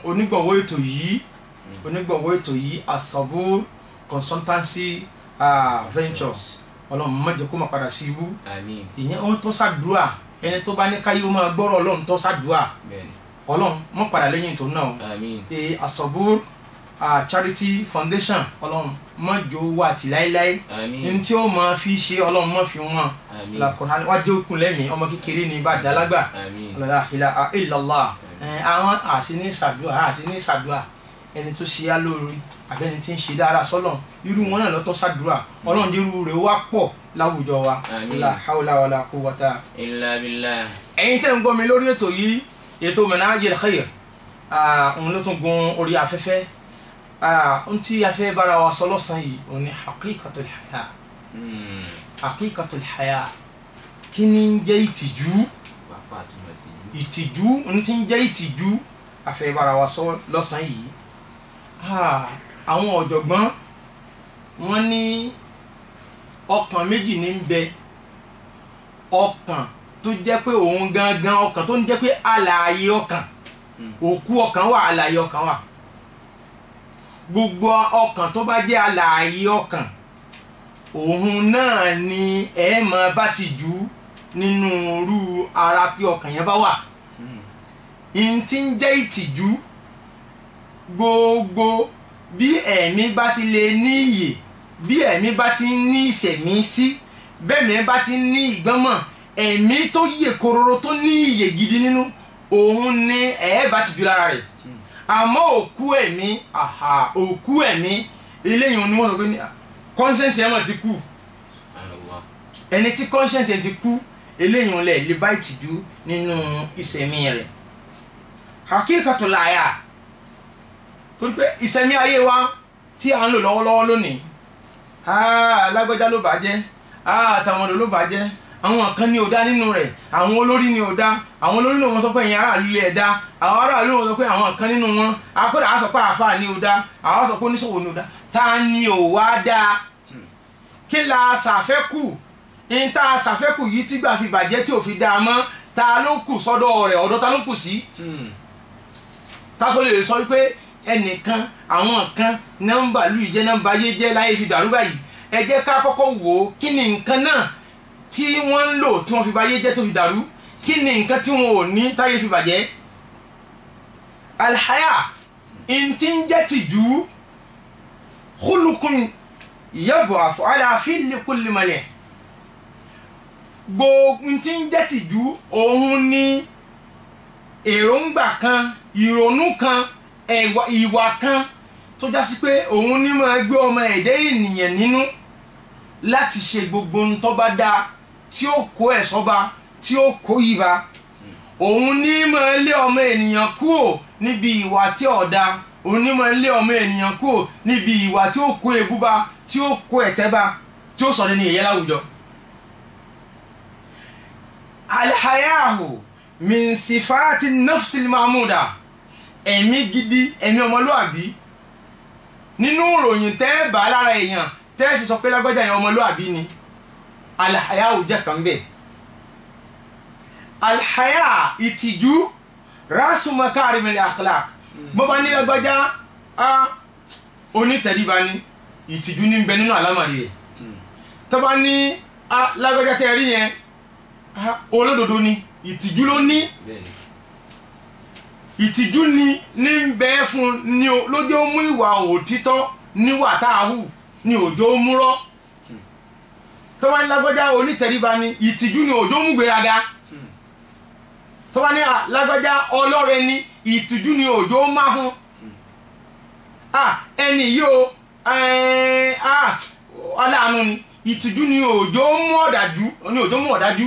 onígbọ̀wọ́ ètò yìí onígbọ̀wọ́ ètò yìí Asabur consultancy ah, ventures ọlọ́run má jẹ́ kó má padà sí ibú àmín ìyẹn ó tó ṣàdúrà ẹni tó bá ní káyé ó máa gbọ́rọ̀ ọlọ́run tó ṣàdúrà bẹ́ẹ̀ni ọlọ́run má padà lẹ́yìn tó náà àmín e Asabur ah, charity foundation ọlọ́run má jò wà tí láéláé ní àmín tí ó máa fi ṣe ọlọ́run má fi wọ́n àmín lakọ̀ọ́ wájú òkun lẹ́mìí ọmọ kékeré ní bá dàlágbà àmín la ilaha illallah ẹ àwọn àti ní sàdúà àti ní sàdúà ẹni tó ṣe á lóore àbẹ́ni tí ń ṣe dára sọ́lọ̀ irú wọn náà lọ́tọ́ sàdúrà ọlọ́run dérú rẹ̀ wá pọ̀ láwùjọ wa Àmín. la hawla wala quwwata. illa billah ẹ̀yin tẹ́ ń gbọ́ mi lórí ètò yìí ètò Manhajul Khair ah, òun ló tún gun orí afẹ́fẹ́ ah, ohun tí a fẹ́ bára wa sọ lọ́sàn-án yìí òun ni haqiqatul haya Hmm. haqiqatul haya kí ni ń jẹ́ ìtìjú pápá àtúmọ̀ ti jù ìtìjú ní ti ń jẹ́ ìtìjú àfẹ́bára wa sọ lọ́sàn-án yìí Ah, àwọn ọ̀jọ̀gbọ́n wọ́n ní ọkàn méjì ní ń bẹ ọkàn tó jẹ́ pé òun gangan ọkàn tó ń jẹ́ pé alààyè ọkàn Hmm. òkú ọkàn wà alààyè ọkàn wà gbogbo ọkàn tó bá jẹ́ alààyè ọkàn òun náà ni ẹ máa bá ti jù nínú irú ara tí ọkàn yẹn bá wà Hmm. n ti ń jẹ́ ìtìjú gbogbo bí ẹ̀mí bá sì lè ní iyè bí ẹ̀mí bá ti ń ní ìṣẹ̀mí sí bẹ́ẹ̀ mi bá ti ń ní ìgbọ́nmọ̀ ẹ̀mí tó yè kororo tó ní iyè gidi nínú òun ni ẹ̀ bá ti ju lára rẹ̀ àmọ́ òkú ẹ̀mí àhà òkú ẹ̀mí eléyìí ni wọ́n sọ pé ní conscience ẹ̀ mọ̀ ti kú subhanallah ẹni tí conscience ẹ̀ ti kú eléyìí wọn lè lè bá ìtìjú nínú ìsẹ̀mí rẹ̀ hakíkàtul àyà torí pé ìsẹ̀mí ayé wa tí à ń lò lọ́wọ́lọ́wọ́ lónìí ah, alágbèjà ló bàjẹ́ ah, àtàwọn ọ̀dọ́ ló bàjẹ́ àwọn kan ní ò dá nínú rẹ̀ àwọn olórí ní ò dá àwọn olórí ní wọn sọ pé ẹ̀yin aráàlú lè dá àwọn aráàlú wọn sọ pé àwọn kan nínú wọn akọ́dà á sọ pé àáfàá ní ò dá àwọn sọ pé oníṣòwò ní ò dá ta ni ò wá dáa kí la ṣàfẹ́kù ní tá a ṣàfẹ́kù yìí tígbà fi bàjẹ́ tí ò fi dáa mọ́ ta ló kù sọ́dọ̀ rẹ̀ ọ̀dọ̀ ta ló kù sí Hmm. ká tó lè sọ wípé ẹnìkan àwọn kan nọ́mbà lù jẹ́ nọ́mbà yé jẹ́ láyé fi dàrú báyìí ẹ jẹ́ ká kọ́kọ́ wò ó kí ni nǹkan náà tí wọ́n ń lò tí wọ́n fi báyé jẹ́ tó fi dàrú kí ni nǹkan tí wọn ò ní táyé fi bàjẹ́ alhaya ntí ń jẹ́ tìjú khulukun yab'athu ala fili kulli malih gbogbo ntí ń jẹ́ tìjú òun ni èròǹgbà kan ìrònú kan ẹ̀wà ìwà kan tó já sí pé òun ní máa gbé ọmọ ẹ̀dẹ́ ènìyàn nínú láti ṣe gbogbo ohun tó bá dáa tí ó kó ẹ̀ sọ́ba tí ó kó ibà òun ní máa lé ọmọ ènìyàn kúrò níbi ìwà tí ò dáa òun ní máa lé ọmọ ènìyàn kúrò níbi ìwà tí ó kó ebúba tí ó kó ẹ̀tẹ́ba tí ó sọ̀rọ̀ ní ẹ̀yẹ láwùjọ. alhayahu min sifati nafsil mahmuda ẹ̀mí gidi ẹ̀mí ọmọlúàbí nínú ìròyìn tẹ́ ẹ bá lára èèyàn tẹ́ ẹ fi sọ pé lágbájá yẹn ọmọlúàbí ni alhayahu jẹ́ kan bẹ́ẹ̀ alhaya ìtìjú rasu makarimil akhlaq bó bá ní lágbájá a onítẹ̀ríba ni ìtìjú ní bẹ nínú àlámàrí rẹ̀ Hmm. tó bá ní a lágbájá tẹ́ ẹ rí yẹn a olódodo ni ìtìjú ló ní bẹ́ẹ̀ni ìtìjú ni ní ń bẹ fún ni o lójó mú ìwà òtítọ́ níwà tá a hù ni òjò múrọ́ tó bá ní lágbájá onítẹ̀ríba ni ìtìjú ni òjò mú gbéraga Hmm. tó bá ní à, lágbájá ọlọ́rẹ ni ìtìjú ni òjò máhùn à ẹni yìí o ẹ̀, à, aláàánú ni ìtìjú ni òjò mú ọ̀dájú ni òjò mú ọ̀dájú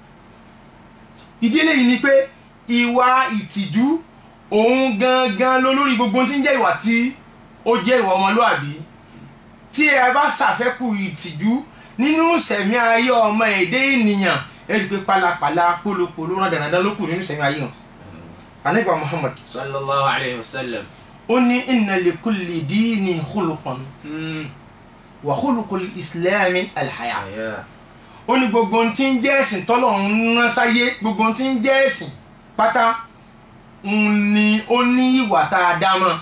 ìdí eléyìí ni pé ìwà ìtìjú òun gangan ló lórí gbogbo tí ń jẹ́ ìwà tí ó jẹ́ ìwà ọmọlúàbí tí ẹ bá ṣàfẹ́kù ìtìjú nínú sẹ̀mí ayé ọmọ èdè ènìyàn ẹ rí i pé pálapàla pólopòlo rán dandan ló kù nínú sẹ̀mí ayé wọn. anigba muhammad sallallahu alayhi wa sallam ó ní inna li kulli dini khuluqan Hmm. wa khuluqul islami alhaya àyà ó ní gbogbo ohun tí ń jẹ́ ẹ̀sìn tọ́lọ́run rán sáyé gbogbo ohun tí ń jẹ́ ẹ̀sìn pátá ń ní ó ní ìwà tá a dá mọ́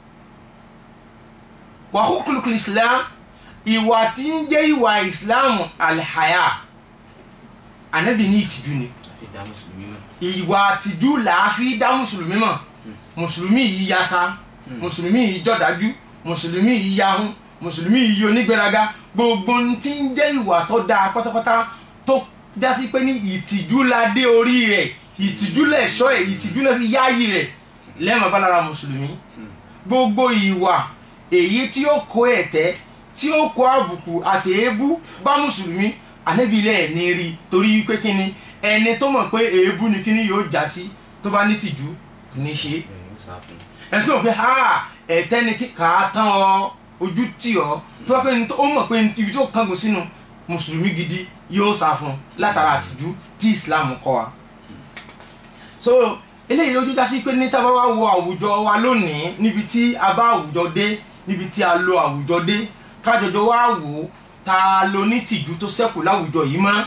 wa hukukul islam ìwà tí ń jẹ́ ìwà islam alhaya anabi ní ìtìjú ni àfi dá mùsùlùmí mọ̀. ìwà àtijú làá fi dá mùsùlùmí mọ̀ mùsùlùmí yìí yasa mùsùlùmí yìí jọ̀dájú mùsùlùmí yìí yahun mùsùlùmí yìí onígbéraga gbogbo ohun tí ń jẹ́ ìwà tó dáa pátápátá tó jásí pé ní ìtìjú la dé orí rẹ̀ ìtìjú lẹ̀ ṣọ́ ẹ̀ ìtìjú lẹ̀ fi yáàyè rẹ̀ lẹ́mọ̀ bá lára mùsùlùmí gbogbo ìwà èyí tí ó kó ẹ̀tẹ́ tí ó kó àbùkù àti èébú bá mùsùlùmí ànábìlẹ̀ ẹ̀ ní rí torí pé kíni ẹni tó mọ̀ pé èébú ni kíni yóò já sí tó bá ní tìjú kò ní ṣe é bẹ́ẹ̀ ni ó sá fún un. ẹni tó mọ̀ pé ha ẹ̀tẹ́ ni kíkà tán ọ ojú tì ọ tó bá pé ní tó- ó mọ̀ pé ní ibi tó kángun sínú mùsùlùmí gidi yóò sá fún un látara àtìjú tí Islam kọ́ wa. so eléyìí lójú já sí pé ní tábà wá wo àwùjọ wa lónìí níbi tí a bá àwùjọ dé níbi tí a lo àwùjọ dé kájọjọ wá wò ó ta ló ní tìjú tó ṣẹ́kù láwùjọ yìí mọ́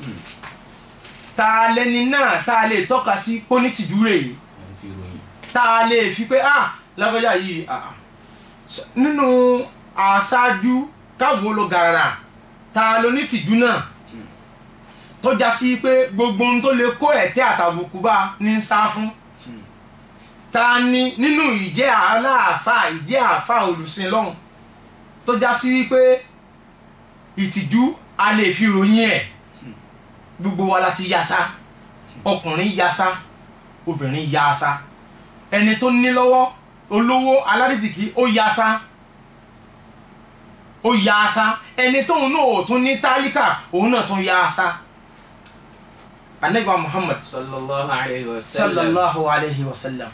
ta lẹni náà ta lè tọ́ka sí pé ó ní tìjú rèé àfi fi ròyìn. tá a lè fi pé ah lágbájá yìí ah s- nínú aṣáájú káwo lọ gàràrà ta ló ní tìjú náà tó já sí pé gbogbo ohun tó lè kó ẹ̀tẹ́ àtàbùkù bá ní sá fún ta ni nínú ìjẹ́ aláàfáà ìjẹ́ àfáà olùsìn lọ́hùn tó já sí wípé ìtìjú a lè fi ròyìn ẹ̀ gbogbo wa láti yasa ọkùnrin yasa obìnrin yasa ẹni tó ní lọ́wọ́ olówó alárìtìkì ó yasa ó yasa ẹni tóun náà ò tún ní tálíkà òun náà tún yasa anagba muhammad sallallahu alayhi wa sallam. sallallahu alayhi wa sallam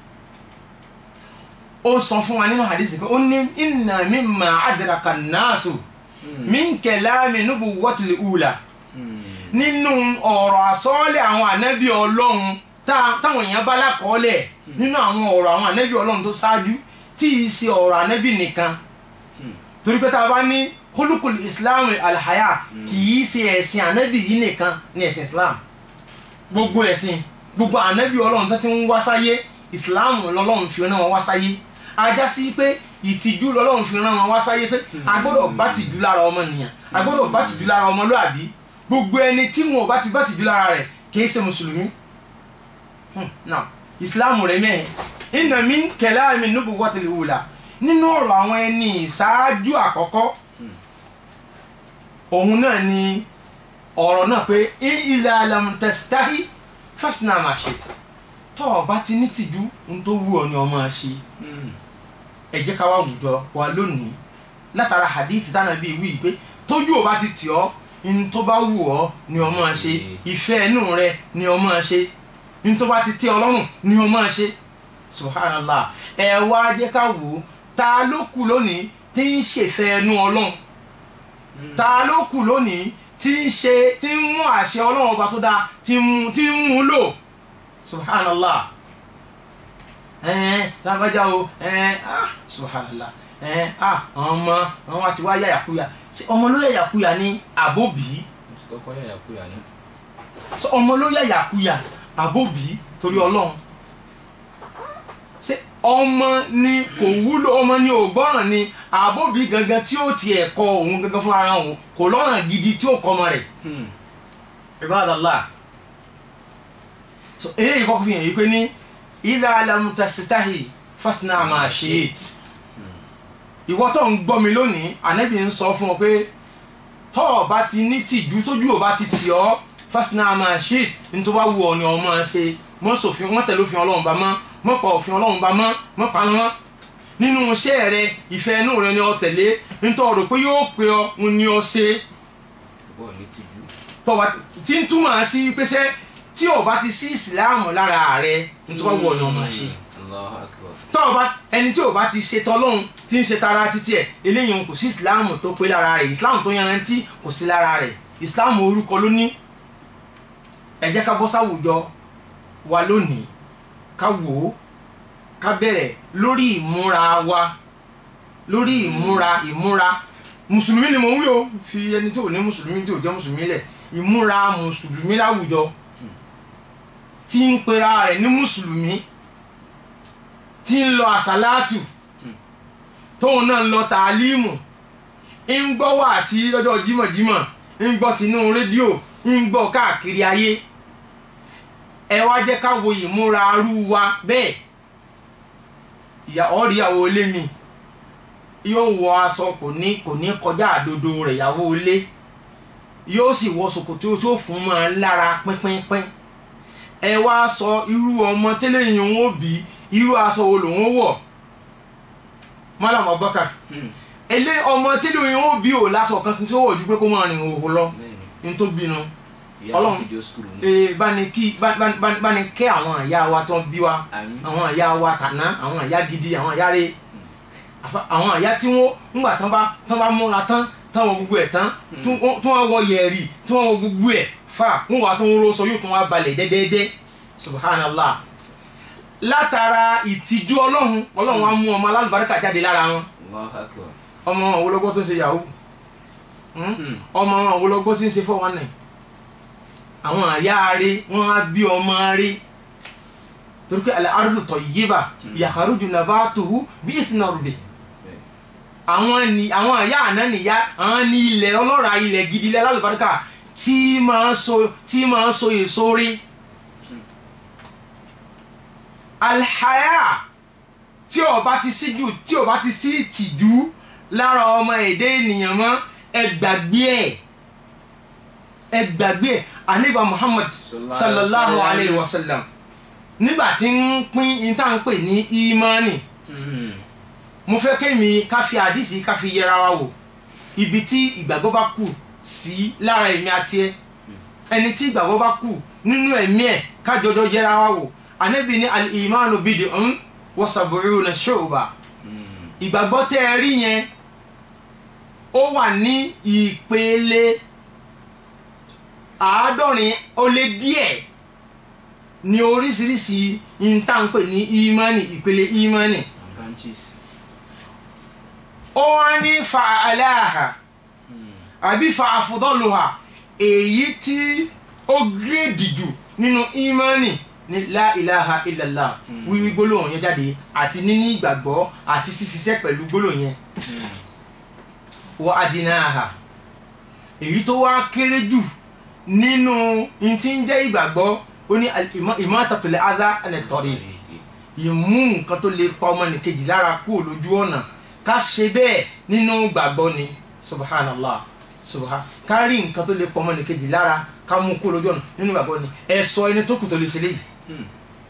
ó sọ fún wa nínú hadith kan ó ní inna mimma adraka an-nasu min kalami nubuwwatil ula nínú ọ̀rọ̀ àsọ́ọ́lẹ̀ àwọn ànábì ọlọ́run tá- táwọn èèyàn bá lákọọ́lẹ̀ nínú àwọn ọ̀rọ̀ àwọn ànábì ọlọ́run tó ṣáájú tí í ṣe ọ̀rọ̀ ànábì nìkan torí pé tá a bá ní hulukul islam alhaya kì í ṣe ẹ̀sìn ànábì yìí nìkan ní ẹ̀sìn islam gbogbo ẹ̀sìn gbogbo ànábì ọlọ́run tó ti ń wá sáyé islam lọ́lọ́run fi rán wọn wá sáyé ajá sí pé ìtìjú lọ́lọ́run fi rán wọn wá sáyé pé a gbọ́dọ̀ bá tìjú lára ọmọnìyàn a gbọ́dọ̀ bá tìjú lára ọmọlúàbí gbogbo ẹni tí wọn ò bá ti bá tìjú lára rẹ̀ kìí ṣe mùsùlùmí Hmm, now islam rẹ̀ mẹ́ẹ̀ inna min kalami nubuwwatil ula nínú ọ̀rọ̀ àwọn ẹni ìṣáájú àkọ́kọ́ òun náà ni ọ̀rọ̀ náà pé idha lam tastahi fasna ma shi'ta tọ́ ọ bá ti ní tìjú ń tó wù ọ́ ni ọmọ ṣe ẹ jẹ́ ká wá àwùjọ wa lónìí látara hadith tánà bíi wí pé tójú ò bá ti tì ọ́ ní tó bá wù ọ́ ni ọmọ ṣe ìfẹ́ inú rẹ ni ọmọ ṣe ní tó bá ti tẹ́ ọ lọ́rùn ni ọmọ ṣe subhanallah ẹ wá jẹ́ ká wò ó ta ló kù lónìí tí ń ṣèfẹ́ inú ọlọ́run ta ló kù lónìí tí ń ṣe tí ń mú àṣẹ ọlọ́run ọba tó dáa tí ń mú tí ń mú lò subhanallah ẹn lágbájá o ẹn ah subhanallah ẹn ah àwọn ọmọ àwọn wa ti wá yàyàkúyà ṣé ọmọ ló yàyàkúyà ní àbóbí mo ti kọ́kọ́ yàyà kúyà ní. ṣé ọmọ ló yàyàkúyà àbóbí torí ọlọ́run ṣé ọmọ ni kò wúlò ọmọ ni ò gbọ́ràn ni àbóbí gangan tí ó tiẹ̀ kọ òun gangan fún ara òun kò lọ́ràn gidi tí ó kọ́ ọmọ rẹ̀ ibadallah so eléyìí kọ́kọ́ fi hàn yí pé ní idha lam tastahi fasna ma shi'it ìwọ tó ń gbọ́ mi lónìí ànábì ń sọ fún ọ pé tọ́ ọ bá ti ní tìjú tójú ò bá ti tì ọ́ fasna ma shi'it ní tó bá wù ọ ni ọ máa ṣe mọ́ sòfin mọ́ tẹ̀lé òfin ọlọ́run bá mọ́ mọ́ pa òfin ọlọ́run bá mọ́ mọ́ pa mọ́ nínú iṣẹ́ rẹ ìfẹ́ inú rẹ ni ọ tẹ̀lé nítorí rò pé yóò pe ọ ń ní ọ ṣe bọ́ọ̀ ní tìjú. tọba tí ń túmọ̀ sí pẹ́sẹ́ tí o bá ti sí ìsìláàmù lára rẹ nítorí wọ́n wọ̀ ọ́ máa ṣe Allahu akbar. tọ́ọ̀bá ẹni tí o bá ti ṣe tọ́lọ́hún tí ń ṣe tara títí ẹ̀ eléyìí kò sí ìsìláàmù tó pé lára rẹ̀ ìsìláàmù tó yanrantí kò sí lára rẹ̀ ìsìláàmù orúkọ ló ní ẹ jẹ́ ká bọ́ sáwùjọ wa lónìí ká wò ó ká bẹ̀rẹ̀ lórí ìmúra wa lórí ìmúra ìmúra mùsùlùmí ni mò ń wí o fi ẹni tí ò ní mùsùlùmí tí ò jẹ́ mùsùlùmí lẹ̀ ìmúra mùsùlùmí láwùjọ tí ń pera rẹ̀ ní mùsùlùmí tí ń lọ àsálátù tóun náà ń lọ tàálímù ń gbọ́ wàásí lọ́jọ́ jímọ̀jímọ̀ ń gbọ́ tinú rédíò ń gbọ́ káàkiri ayé ẹ wá jẹ́ ká wo ìmúra arú wa bẹ́ẹ̀ ìyá ọ̀ríyàwó ilé mi yóò wọ aṣọ kò ní kò ní kọjá àdodo rẹ̀ ìyàwó ilé yóò sì wọ ṣòkòtò tó fún mọ́ ẹ lára pínpínpín ẹ wá sọ irú ọmọ tẹ́lẹ̀ yìí ń wò bí irú aṣọ wo lòun wọ̀ Malam Abubakar Hmm. ilé ọmọ tẹ́lẹ̀ yìí ń wò bí ò lásọ kan tí ó wọ̀ ju pé kó máa rìn òhò lọ bẹ́ẹ̀ni ní tó bínú ìyá Ọlọ́run- mi ti di skul ní. ee báni kí bá- bá- bá- báni kẹ́ àwọn ìyá wa tó ń bí wa àmín àwọn ìyá wa tàná àwọn ìyá gidi àwọn ìyá rẹ̀ àfa- àwọn ìyá tí wọ́n ńgbà tán bá tán bá múra tán tán wọ gbogbo ẹ̀ tán tí wọ́n tí wọ́n wọ yẹ̀rì tí wọ́n wọ gbogbo ẹ̀ fà wọ́n wà tó ń ro sọ yóò tún wá balẹ̀ dẹ́dẹ́dẹ́ subhanallah látara ìtìjú ọlọ́run ọlọ́run á mú ọmọ alálùbáríkà jáde lára wọn Allahu akbar. ọmọ wọn wo lọ́gbọ́ tó ń ṣe yahoo Hmm? Hmm. ọmọ wọn wo lọ́gbọ́ tí ń ṣe fọ́ wọn náà àwọn àyà rẹ̀ wọ́n á bí ọmọ rẹ̀ torí pé al-ardu tayyiba yakhruju nabatuhu bi isni rabbih Bẹ́ẹ̀ni. àwọn ni àwọn àyà àná nìyá àwọn ní ilẹ̀ ọlọ́ra ilẹ̀ gidi ilẹ̀ alálùbáríkà tí máa so tí máa so èso rí alhaya tí ó bá ti síjú tí ó bá ti sí ìtìjú lára ọmọ èdè ènìyàn mọ́ ẹ gbàgbé ẹ̀ ẹ gbàgbé ẹ̀ àníbà Muhammad Sallallahu sallallahu alaihi alayhi wa sallam nígbà tí ń pín ìtàn pè ní ìmánì Hmm. mo fẹ́ kémi ká fi àdìsí ká fi yẹra wa wò ibi tí ìgbàgbọ́ bá kù sí lára èmi àti ẹ ẹni tí ìgbàgbọ́ bá kù nínú ẹ̀mí ẹ̀ ká jọjọ yẹra wa wò ànábì ní al-imanu bid'un wa sab'una shu'ba Hmm. ìgbàgbọ́ tẹ́ ẹ rí yẹn ó wà ní ìpele àádọ́rin ó lé díẹ̀ ní oríṣiríṣi ìntànpè ní ìmánì ìpele ìmánì And branches. ó wá ní fa aláha Hmm. àbí fa àfọdọ́lùhà èyí tí ó gírèdì jù nínú ìmánì ní la ilaha illallah Mm. wíwí gbólóhùn yẹn jáde àti níní ìgbàgbọ́ àti ṣíṣiṣẹ́ pẹ̀lú gbólóhùn yẹn Hmm. wọ adínáhà èyí tó wá kéré jù nínú n tí ń jẹ́ ìgbàgbọ́ ó ní ìmọ̀tàtòlẹ̀ adá ẹnẹ̀tọ́rì ìmú nǹkan tó lè pa ọmọnìkejì lára kúrò lójú ọ̀nà ká ṣe bẹ́ẹ̀ nínú gbàgbọ́ ni subhanallah subhan ká rí nǹkan tó lè pa ọmọnìkejì lára ká mú kúrò lójú ọ̀nà nínú gbàgbọ́ ni ẹ sọ ẹni tó kù tó lè ṣe léyìí Hmm.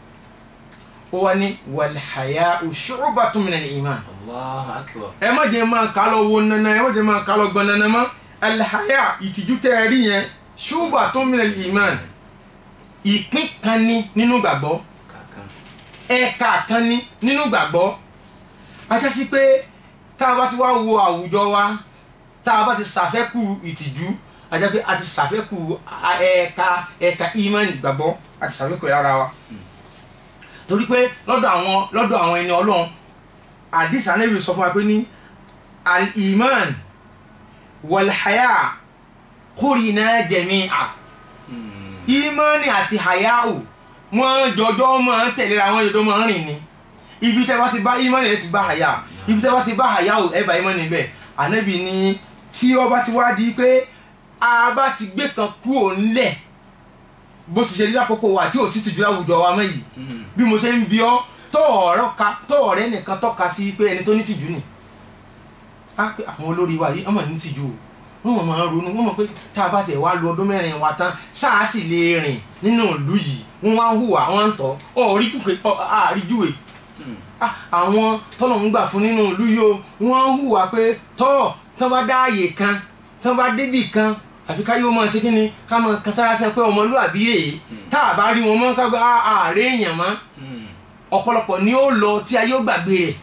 ó wá ní wàlhàyà shu'batun minal iman Allahu akbar. ẹ má jẹ́ máa kà lọ wo nana ẹ má jẹ́ máa kà lọ gbọ́n nana mọ́ alhaya ìtìjú tẹ́ ẹ rí yẹn shu'batun minal iman ìpín kan ní nínú gbàgbọ́ Kàkan. ẹ̀ka kan ní nínú gbàgbọ́ ajá sí pé tá a bá ti wá wo àwùjọ wa tá a bá ti ṣàfẹ́kù ìtìjú ajá pé a ti ṣàfẹ́kù a- ẹ̀ka ẹ̀ka ìmánì ìgbàgbọ́ a ti ṣàfẹ́kù ẹ̀ lára wa torí pé lọ́dọ̀ àwọn lọ́dọ̀ àwọn ẹni ọlọ́run àdìsá níbi sọ fún wa pé ní al-iman wal-haya qurina jami'a Hmm. ìmánì àti hayau wọ́n jọjọ́ máa ń tẹ̀léra wọn jọjọ́ máa ń rìn ni ibi tẹ́ bá ti bá ìmánì ẹ ti bá haya ibi tẹ́ bá ti bá hayau ẹ bá ìmánì bẹ́ẹ̀ ànábì ni tí ó bá ti wá di pé a bá ti gbé kan kúrò ńlẹ̀ bó ti ṣe rí lákòókò wa tí ò sì tìjú láwùjọ wa mọ́ yìí Hmm. bí mo ṣe ń bi ọ́ tó ọ̀rọ̀ ka tó ọ̀rẹ́ nìkan tọ́ka sí pé ẹni tó ní tìjú ni á pé àwọn olórí wa yìí ọmọ ní tìjú o wọ́n mọ̀ máa ń ronú wọ́n mọ̀ pé tá a bá tiẹ̀ wá lu ọdún mẹ́rin wa tán sáà sì lè rìn nínú ìlú yìí wọ́n wá ń hùwà wọ́n ń tọ́ ọ̀rí júwe àrí júwe Hmm. Ah, àwọn tọ́lọ̀ ń gbà fún nínú ìlú yìí o wọ́n ń hùwà pé tọ́ tán bá dá àyè kan tán bá débì kan àfi ká yóò máa ṣe kí ni ká máa kan sára sẹ́ pé ọmọlúwàbí rèé tá a bá rí wọn mọ́ ká gba ààrẹ èèyàn mọ́ Hmm. ọ̀pọ̀lọpọ̀ ni ó lọ tí ayé ó gbàgbé rẹ̀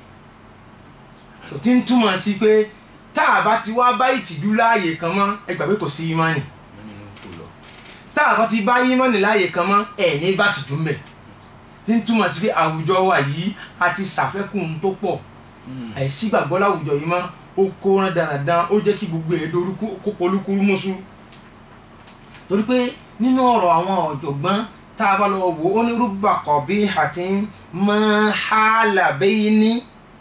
tó ti ń túmọ̀ sí pé tá a bá ti wá bá ìtìjú láàyè kan mọ́ ẹ gbà pé kò sí ìmánì Wọ́n nínú fò lọ. tá a bá ti bá ìmánì láàyè kan mọ́ ẹ̀ ní bá tìjú mẹ́ ti ń túmọ̀ sí pé àwùjọ wa yìí a ti ṣàfẹ́kùn tó pọ̀ Hmm. àìsí gbàgbọ́ láwùjọ yìí mọ́ ó kó rán dandan ó jẹ́ kí gbogbo ẹ̀ dorúkú kó polúkúrú mọ́sú torí pé nínú ọ̀rọ̀ àwọn ọ̀jọ̀gbọ́n tá a bá lọ wò ó ní rúbà kọ̀bí àti máa hàlà bẹ́yìn ní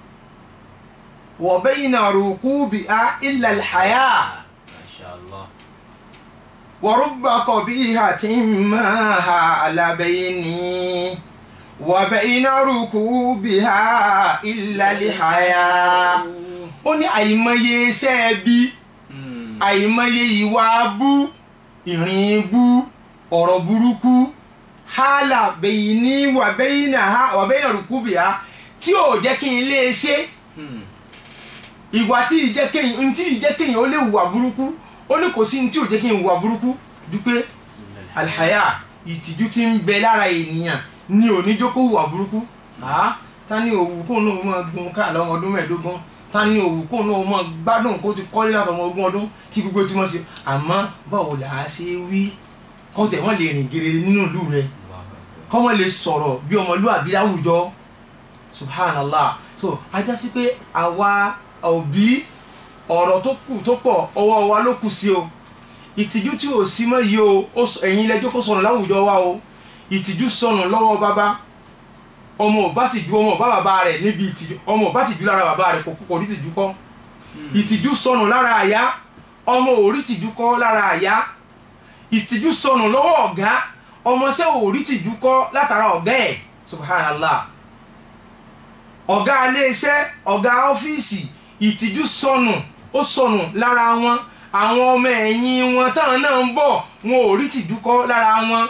wọ̀ bẹ́yìn náà rúkú bí a ilẹ̀ àyà Masha Allah. ورب قبيحة ما هال بيني وبين ركوبها إلا الحياة ó ní àìmọye iṣẹ́ bí Hmm. àìmọye ìwà bú ìrìn bú ọ̀rọ̀ burúkú hálà bẹ̀yìn ní wàbẹ́yìn wàbẹ́yìn rùkúbìá tí ò jẹ́ kí n lè ṣe Hmm. ìwà tí ì jẹ́ kéyìn ntí ì jẹ́ kéyìn ó lè hùwà burúkú ó ní kò sí ntí ò jẹ́ kéyìn hùwà burúkú dúpẹ́ alihaya ìtìjú tí ń bẹ lára ènìyàn ní oníjókòó hùwà burúkú ah ta ni òwú kó náà mọ gun ká lọ́mọ ọdún mẹ́ẹ̀ẹ́dógún ta ni òwú kó náà mọ gbádùn kó ti kọ́lé láti ọmọ ogún ọdún kí gbogbo tí wọ́n ṣe àmọ́ báwo là á ṣe wí kọ́tẹ̀ wọ́n lè rìn gèrè nínú ìlú rẹ̀ Allahu Akbar. kọ́ wọ́n lè sọ̀rọ̀ bí ọmọlúwàbí láwùjọ subhanallah so ajá sí pé àwa òbí ọ̀rọ̀ tó kù tó pọ̀ ọwọ́ wa ló kù sí o ìtìjú tí ò sí mọ́ yìí o ó sọ- ẹ̀yin lẹ́jọ́ kó sọnù láwùjọ wa o ìtìjú sọnù lọ́wọ́ bàbá ọmọ ò bá tìjú ọmọ ò bá bàbá rẹ̀ níbi ìtìjú ọmọ ò bá tìjú lára bàbá rẹ̀ kò kò rí tìjú kọ́ ìtìjú sọnù lára àyà ọmọ ò rí tìjú kọ́ lára àyà ìtìjú sọnù lọ́wọ́ ọ̀gá ọmọọṣẹ́ ò rí tìjú kọ́ látara ọ̀gá ẹ̀ subhanallah ọ̀gá iléeṣẹ́ ọ̀gá ọ́fíìsì ìtìjú sọnù ó sọnù lára wọn àwọn ọmọ ẹ̀yìn wọn táwọn náà ń bọ̀ wọn ò rí tìjú kọ́ lára wọn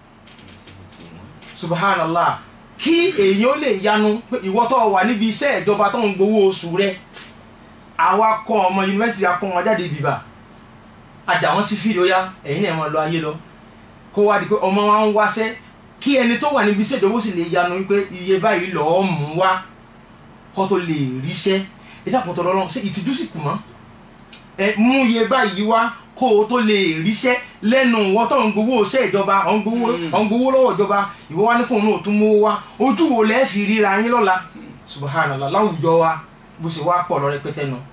subhanallah kí èyí ó lè yanu pé ìwọ tó wà níbi iṣẹ́ ìjọba tó ń gbowó oṣù rẹ àwa kọ́ ọmọ yunifásitì akọ́ wọn jáde bìbà àdà wọn sí fídíò yá ẹ̀yin náà máa lọ ayé lọ kó wá di pé ọmọ wa ń wáṣẹ́ kí ẹni tó wà níbi iṣẹ́ ìjọba ó sì lè yanu wípé iye báyìí lọ́ọ́ mú wá kó tó lè ríṣẹ́ ẹ dákun tọrọ lọ́rùn ṣé ìtìjú sì kù mọ́ ẹ mú iye báyìí wá kó o tó lè ríṣẹ́ lẹ́nu ìwọ tó ń gbowó iṣẹ́ ìjọba ọ̀ ń gbowó ọ̀ ń gbowó lọ́wọ́ ìjọba ìwọ wá ní fóun náà tún mówó wá ojú wo lẹ́ẹ̀ fi ríra yín lọ́la subhanallah láwùjọ wa bó ṣe wá pọ̀ lọ rẹpẹtẹ nu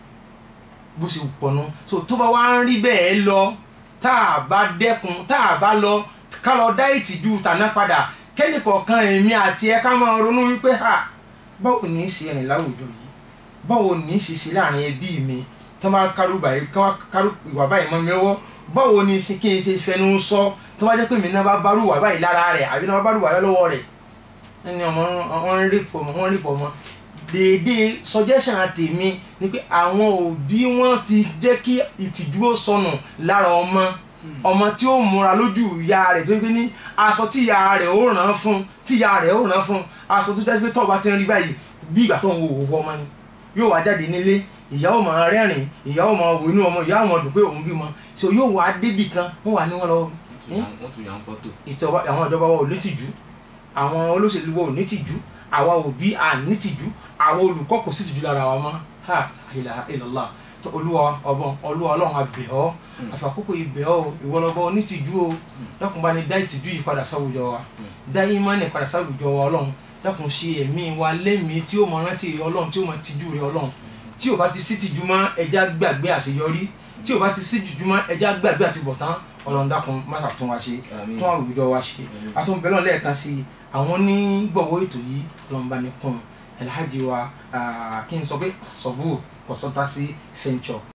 bó ṣe pọ̀ nu so tó bá wá ń rí bẹ́ẹ̀ lọ tá a bá dẹ́kun tá a bá lọ ká lọ dá ìtìjú tàná padà kẹ́nìkọ̀ọ̀kan èmi àti ẹ ká máa ronú wípé ha báwo ní í ṣe rìn láwùjọ yìí báwo ní í ṣe ṣe láàrin ẹbí mi tó máa kárú báyìí kí wọ́n kárú ìwà báyìí mọ́ mi lọ́wọ́ báwo ni sí kí n ṣe fẹnu sọ tó bá jẹ́ pé mi náà bá bárù wà báyìí lára rẹ̀ àbí náà bá bárù wà lọ́wọ́ rẹ̀ ẹni ọmọ wọn ń rí pọ̀ mọ́ wọn ń rí pọ̀ mọ́ déédéé suggestion tèmi ni pé àwọn òbí wọn ti jẹ́ kí ìtìjú ó sọnù lára ọmọ ọmọ tí ó múra lójú ìyá rẹ̀ tó gbé ní aṣọ tí ìyá rẹ̀ ó ràn án fún tí ìyá rẹ̀ ó ràn án fún aṣọ tó jẹ́ pé tọ́ọ̀ bá ti ń rí báyìí bí ìgbà tó ń wo òwò ọmọ ni yóò wá jáde nílé ìyá ó máa rẹ́rìn ìyá ó máa wò inú ọmọ ìyá ó máa dùn pé òun bímọ so yóò wá débì kan wọ́n wà ní wọn lọ wọ́n tún yàn fọ́tò. ìjọba àwọn ìjọba wa ò ní tìjú àwọn olóṣèlú wa ò ní tìjú àwa òbí à ní tìjú àwa olùkọ́ kò sí tìjú lára wa mọ́ ha ilaha illallah tó olúwa ọbọ̀n olúwa ọlọ́run abẹ̀ ọ́ àfàkókò ibẹ̀ ọ́ ìwọlọ́bọ onítìjú o dákun bá ní dá ìtìjú yìí padà sáwùjọ wa dá ìmánì padà sáwùjọ wa ọlọ́run dákun ṣe ẹ̀mí wa lẹ́mìí tí ó mọ rántí ọlọ́run tí ó mọ tìjú rẹ ọlọ́run tí ò bá ti sí tìjú mọ́ ẹja gbàgbé àṣeyọrí tí ò bá ti sí tìjú mọ́ ẹja gbàgbé àtibọ̀tán ọlọ́run dákun má ṣàtún wa ṣe Àmín. tún àwùjọ wa ṣe àtúnbẹ̀lọ́ lẹ́ẹ̀kan sí i àwọn onígbọ̀wọ́ ètò yìí ọlọ́run bá ní kún alhaji wa ah, kí n sọ pé sọ́bù consultancy venture